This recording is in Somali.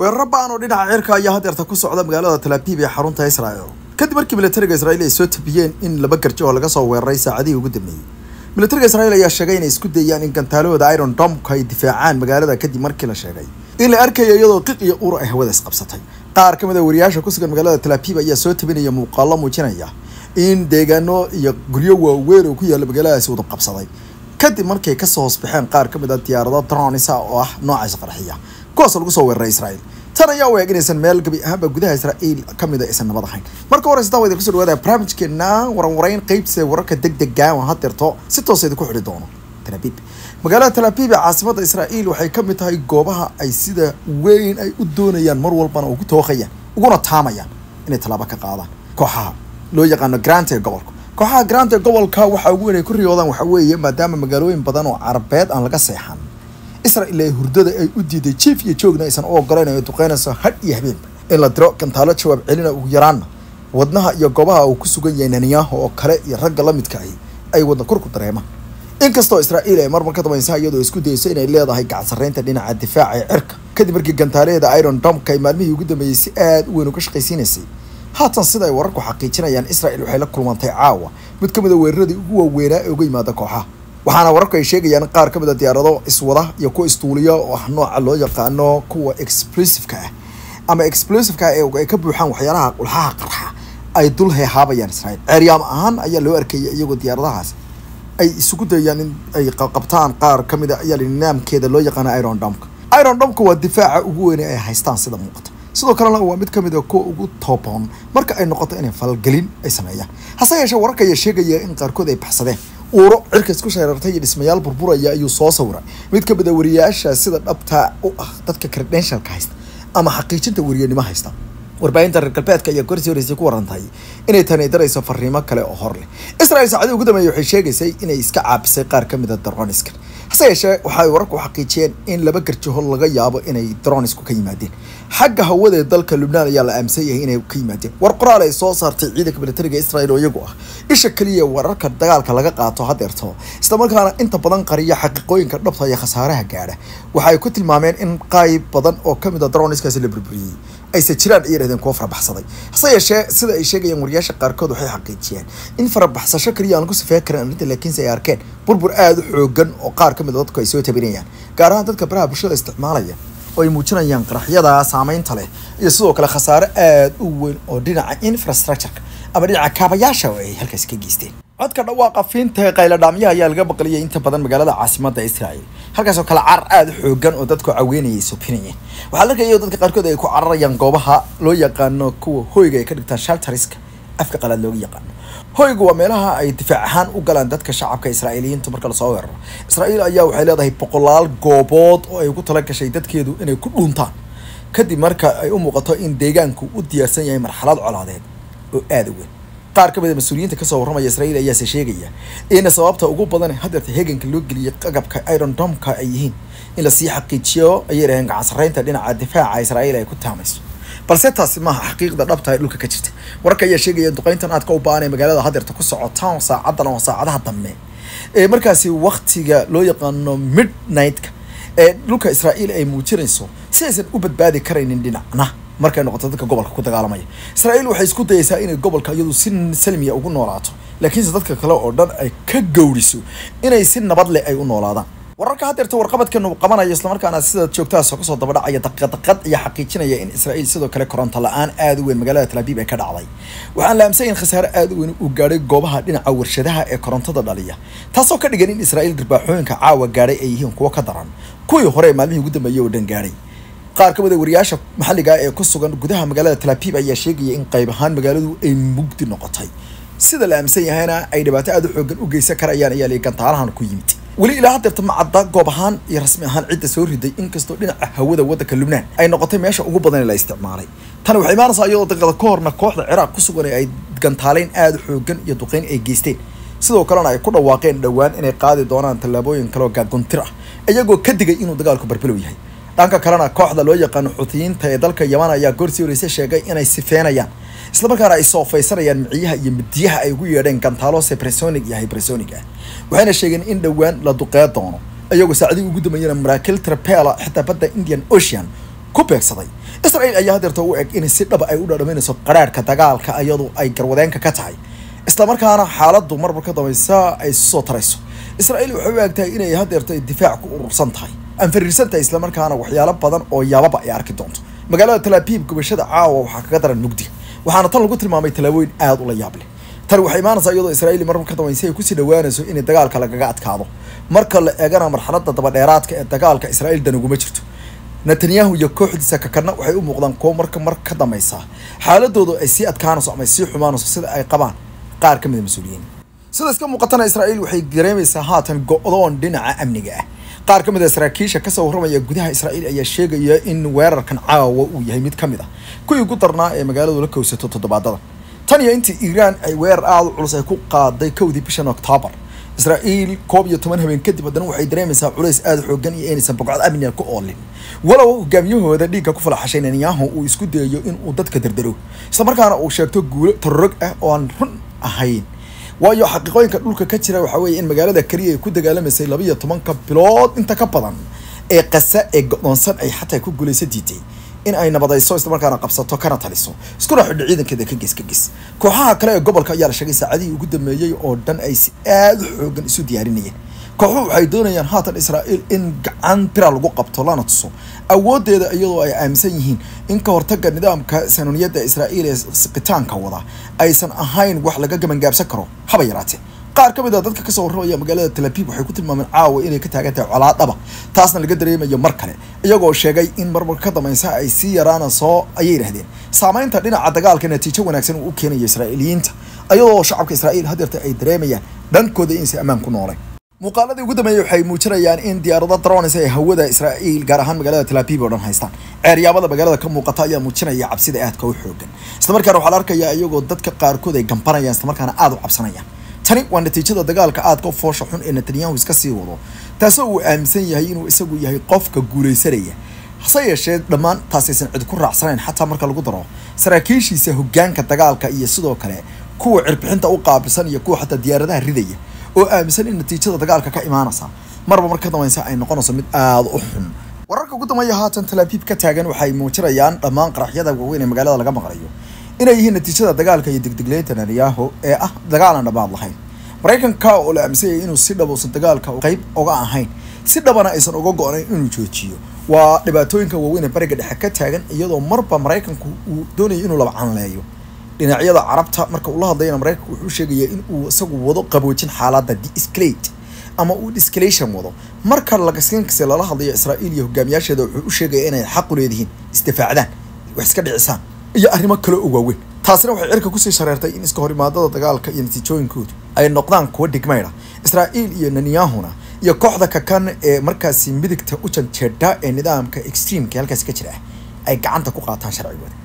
weeraro ba'an oo dhinaca cirka ayaa hadeerta ku socda magaalada talaabiib ee xarunta israel kadib markii militariga israel ay soo tabiyeen in laba garjo oo laga soo weeraray saacadihii ugu dambeeyey militariga israel ayaa sheegay inay isku dayaan in gantaalahooda iron domka ay difaacaan magaalada kadib markii la sheegay in la arkayo iyadoo qiq iyo ur ay hawada isqabsatay qaar ka mid a wariyaasha ku sugan magaalada talaabiib ayaa soo tabinaya muuqaalo muujinaya in deegaano iyo guryo waaweyn oo ku yaalla magaaladaasi wada qabsaday kadib markay kasoo hoosbaxeen qaar ka mid a diyaarado dronisa oo ah nooca isqarxiya kuwaasoo lagu soo weeraray israel tan ayaa u eeg inaysan meel gabi ahaanba gudaha israel ka mid a aysan nabad ahayn marka horeysa taa idin kusoo dhawaada barnaamijkeena waranwarayn qeybta wararka deg dega oo hadeerto si toosa idinku xidhi doono talaabiib magaalada talaabiib ee caasimada israel waxay ka mid tahay goobaha ay sida weyn ay u doonayaan mar walbana ugu tooqayaan uguna taamayaan inay tallaabo ka qaadaan kooxaha loo yaqaano grant ee gobolka kooxaha grant ee gobolka waxaa ugu weyn ay ku riyoodaan waxaa weeye maadaama magaalooyin badan oo carabeed aan laga seexan israel ee hurdada ay u diiday jief iyo joogna aysan u ogoleyn ay duqeynayso hadh iyo habeenba in la diro gantaalo jawaab celina ugu yaraanna wadnaha iyo goobaha uu ku sugan yahay netanyahu oo kale iyo ragga la midka ahi ay wadna kurku dareemaan inkastoo israel ay marmar ka dambaysa iyadoo isku dayeyso inay leedahay gacan sarreynta dhinaca difaaca ee cirka kadib markii gantaalaheeda iron domka ay maalmihii ugu dambeeyey si aada u weyn uga shaqaysiinaysay haatan sida ay wararku xaqiijinayaan israel waxay la kulmantay caawa mid ka mid a weeraradii ugu waaweynaa ee uga yimaada kooxaha waxaana wararku ay sheegayaan qaar ka mid a diyaarado iswada iyo kuwa istuuliya oo ah nooca loo yaqaano kuwa explosiveka ah ama explosiveka ah ee ay ka buuxaan waxyaalaha ulxaha qarxa ay dul heehaabayaan israel ceeryaam ahaan ayaa loo arkaya iyagoo diyaaradahaas ay isugu dayayaan in ay qabtaan qaar ka mid a ayaa nidaamkeeda loo yaqaano iron domka iron domka waa difaaca ugu weyn ay haystaan sida muuqata sidoo kalena waa mid ka mid a kuwa ugu tooboon marka ay noqoto inay falgelin ay sameeyaan hase yeeshee wararka ayaa sheegaya in qaarkood ay baxsadeen uuro cirka isku shareertay iyo dhismayaal burburaya ayuu soo sawiray mid ka mid a wariyaasha sida dhabtaa u ah dadka credentialka haysta ama xaqiijinta wariyanimo haysta warbaahinta reer galbeedka ayaa gorsii horeysay ku warantay inay tani darayso fariimo kale oo hor leh israel saacadii ugu dambeeyay waxay sheegaysay inay iska caabisay qaar ka mid a droniska hase yeeshee waxay wararku xaqiijiyeen in laba garjaho laga yaabo inay dronisku ka yimaadeen xagga hawada ee dalka lubnaan ayaa la aaminsan yahay inay ka yimaadeen war qoraal ay soo saartay ciidanka militariga israel oo iyagu ah isha keliya wararka dagaalka laga qaato hadeerto islamarkaana inta badan qariya xaqiiqooyinka dhabta iyo khasaaraha gaadha waxay ku tilmaameen in qayb badan oo kamid a droniskaasi la burburiyey ayse jiraan ay yidhahdeen kuwa farabaxsaday hase yeeshee sida ay sheegayaan wariyaasha qaarkood waxay xaqiijiyeen in farabaxsasho keliya aan ku sifeyn karin arrinta laakiinse ay arkeen burbur aada u xoogan oo qaar ka mid a dadku ay soo tabinayaan gaar ahaan dadka baraha bulshada isticmaalaya oo ay muujinayaan qaraxyada saameynta leh iyo sidoo kale khasaare aada u weyn oo dhinaca infrastructureka ama dhinaca kaabayaasha oo ay halkaasi ka geysteen codka dhawaaqa fiinta qayladhaamyaha ayaa laga baqliyay inta badan magaalada caasimada israel halkaasoo kale carar aada u xoogan oo dadku caweynayay subinayeen waxaa arkaya dadka qaarkood ay ku cararayaan goobaha loo yaqaano kuwa hoyga ay ka dhigtaan shaltariska afka qalaad looga yaqaano hoygu waa meelaha ay difaac ahaan u galaan dadka shacabka israa'iiliyiinta marka lasoo weeraro israa'iil ayaa waxay leedahay boqolaal goobood oo ay ugu tala gashay dadkeedu inay ku dhuuntaan kadib marka ay u muuqato in deegaanku u diyaarsan yahay marxalad colaadeed oo aada u weyn qaar ka mid a mas-uuliyiinta kasoo warramaya israel ayaase sheegaya in sababta ugu badan hadeerta heeganka loo geliyay qagabka iron domka ay yihiin in lasii xaqiijiyo ayay dhaheen gacan sarreynta dhinaca difaaca israel ay ku taamayso balse taasi maaha xaqiiqda dhabta ee dhulka ka jirta wararka ayaa sheegaya duqeyntan aadka u ba-an ee magaalada hadeerta ku socotaan saacadan oo saacadaha dambe ee markaasi waktiga loo yaqaano midnightka ee dhulka israel ay muujinayso si aysan u badbaadi karaynin dhinacna markay noqoto dadka gobolka ku dagaalamaya israel waxay isku dayaysaa inay gobolka iyadu si salmiya ugu noolaato laakiinse dadka kale oo dhan ay ka gowriso inay si nabad leh ay u noolaadaan wararka hadeerta warqabadkan uu qabanayo islamarkaana sida joogtahaasoo kasoo dabadhacaya daqiiqadaqad iyo xaqiijinaya in israel sidoo kale koronto la-aan aada u weyn magaalada talaabiib ay ka dhacday waxaan la aaminsan in khasaare aada u weyn uu gaadhay goobaha dhinaca warshadaha ee korontada dhaliya taasoo ka dhigan in israel darbaaxooyinka caawa gaadhay ay yihiin kuwo ka daran kuwii hore ee maalmihii ugu dambeeyey oo dhan gaadhay qaar ka mid a wariyaasha maxalliga ee ku sugan gudaha magaalada talaabiib ayaa sheegaya in qayb ahaan magaaladu ay mugdi noqotay sida la aaminsan yahayna ay dhibaato aada u xoogan u geysan karayaan ayaa li gantaalahan ku yimid weli ilaa hadeerta ma cadda goob ahaan iyo rasmi ahaan cidda soo riday inkastoo dhinaca hawada waddanka lubnaan ay noqotay meesha ugu badan ee la isticmaalay tani waxay imaanaysaa iyadoo daqiiqada ka horna kooxda ciraaq ku sugan ee ay gantaaleyn aada u xoogan iyo duqeyn ay geysteen sidoo kalena ay ku dhawaaqeen dhowaan inay qaadi doonaan tallaabooyin kaleoo gaaguntir ah iyagoo ka digay inuu dagaalku barbelow yahay dhanka kalena kooxda loo yaqaano xuutiyiinta ee dalka yaman ayaa goorsii horeyse sheegay inay sifeenayaan islamarkaana ay soofaysanayaan miciyaha iyo midiyaha ay ugu yeedheen gantaalo sepresonic iyo hypersonic ah waxayna sheegeen in dhowaan la duqee doono iyagoo saacadii ugu dambeeyana maraakiil trapela xitaa badda indian ocean ku beegsaday israel ayaa hadeerta u eg inay si dhaba ay u dhadhaminayso qaraarhka dagaalka iyadu ay garwadeenka ka tahay islamarkaana xaaladdu marmar ka dambaysa ay soo tarayso israel waxay u egtahay inay hadeerto ay difaac ku urursan tahay anfariirsan tahay islamarkaana waxyaalo badan oo yaababa ay arki doonto magaalada talaabiib gubashada caawa waxaa kaga daran mugdiga waxaana tan lagu tilmaamay tallaabooyin aada ula yaab leh tani waxay imaanaysaa iyadoo israa'iil marmar ka dambaysa ay kusii dhawaanayso inay dagaalka lagaga adkaado marka la eegana marxaladda dabadheeraadka ee dagaalka israa'iil dan uguma jirto netanyahu iyo kooxdiisa kakana waxay u muuqdaan kuwo marka mar ka dambaysa xaaladoodu ay sii adkaanayso ama ay sii xumaanayso sida ay qabaan qaar ka mid a mas-uuliyiin sida iska muuqatana israa'iil waxay dareemaysaa haatan go-doon dhinaca amniga ah qaar ka mid a saraakiisha kasoo warramaya gudaha israa'iil ayaa sheegaya in weerarkan caawa uu yahay mid ka mid ah kuwii ugu darnaa ee magaaladu la kowsato toddobaadada tan iyo intii iiraan ay weerar aada u culus ay ku qaaday kowdii bishan oktoobar israa'iil koob iyo toban habeen kadib haddana waxay dareemaysaa culays aada xoogan iyo inaysan bogcad amniga ku oolin walow hogaamiyahooda dhiigga ku falaxashay netanyahu uu isku dayayo inuu dadka dardaro islamarkaana uu sheegto guulo tarorog ah oo aan run ahayn waayo xaqiiqooyinka dhulka ka jira waxaa weeye in magaalada keliya ay ku dagaalamaysay laba iyo tobanka bilood inta ka badan ee qasa ee go-doonsan ay xataa ku guulaysa diiday in ay nabadayso islamarkaana qabsato kana taliso iskuna xidho ciidankeeda ka ges ka ges kooxaha kale ee gobolka ayaa la sheegay saacadihii ugu dambeeyey oo dhan ay si aada u xoogan isu diyaarinayeen kooxuhu waxay doonayaan haatan israa'iil in gacan bira lagu qabto lana tuso awooddeeda iyadoo ay aaminsan yihiin in ka hortagga nidaamka sanuuniyadda israa'iil ee siqitaanka wada aysan ahayn wax laga gabangaabsan karo haba yaraatee qaar ka mid a dadka kasoo warramaya magaalada talabiib waxay ku tilmaameen caawa inay ka taagan tahay colaadhaba taasna laga dareemayo mar kale iyagoo sheegay in marmar ka dambaysa ay sii yaraanayso ayay yidhahdeen saamaynta dhinaca dagaalka natiijo wanaagsan uu u keenayo israa'iiliyiinta iyadoo shacabka israa'iil hadeerta ay dareemayaan dhankooda inaysan ammaan ku nooleen muuqaaladii ugu dambeeyey waxay muujinayaan in diyaarado drones ay hawada israa'iil gaar ahaan magaalada talabiib oo dhan haystaan ceeryaabada magaalada ka muuqata ayaa muujinaya cabsida aadka u xoogan islamarkaana waxaa la arkayaa iyagoo dadka qaarkood ay gambanayaan islamarkaana aada u cabsanayaan tani waa natiijada dagaalka aadka u foosha xun ee netanyahu iska sii wado taasoo uu aaminsan yahay inuu isagu yahay qofka guulaysanaya hase yeeshee dhammaan taasaysan cid ku raacsanayn xataa marka lagu daro saraakiishiisa hogaanka dagaalka iyo sidoo kale kuwa cirbixinta u qaabilsan iyo kuwa xataa diyaaradaha ridaya oo aaminsan in natiijada dagaalka ka imaanaysa marba mar ka dambaysa ay noqonayso mid aada u xun wararka ugu dambeeya haatan talaabiib ka taagan waxay muujinayaan dhammaan qaraxyada waaweyn ee magaalada laga maqlayo inay yihiin natiijada dagaalka iyo degdegleynta netanyahu ee ah dagaal aan dhammaad lahayn maraykanka oo la aaminsanyay inuu si dhab uusan dagaalka qeyb oga ahayn si dhabana aysan uga go-nayn inuu joojiyo waa dhibaatooyinka waaweyn ee bariga dhexe ka taagan iyadoo marba maraykanku uu doonayo inuu laba canleeyo dhinacyada carabta marka uu la hadlayana maraykanku wuxuu sheegayaa in uu isagu wado qaboojin xaaladda de-escalate ama uu escalation wado marka lagaskinkasi lala hadlayo israa'iil iyo hogaamiyaasheeda wuxuu u sheegaya inay xaq u leedihiin isdifaacdaan wax iska dhicisaan iyo arrimo kale oo waaweyn taasina waxay cirka kusii shareertay in iska horimaadada dagaalka iyo natiijooyinkoodu ay noqdaan kuwa dhigmayda israa'iil iyo nenyahuna iyo kooxda kakan ee markaasi midigta u janjeedha ee nidaamka extreamka halkaasi ka jira ah ay gacanta ku qaataan sharcigooda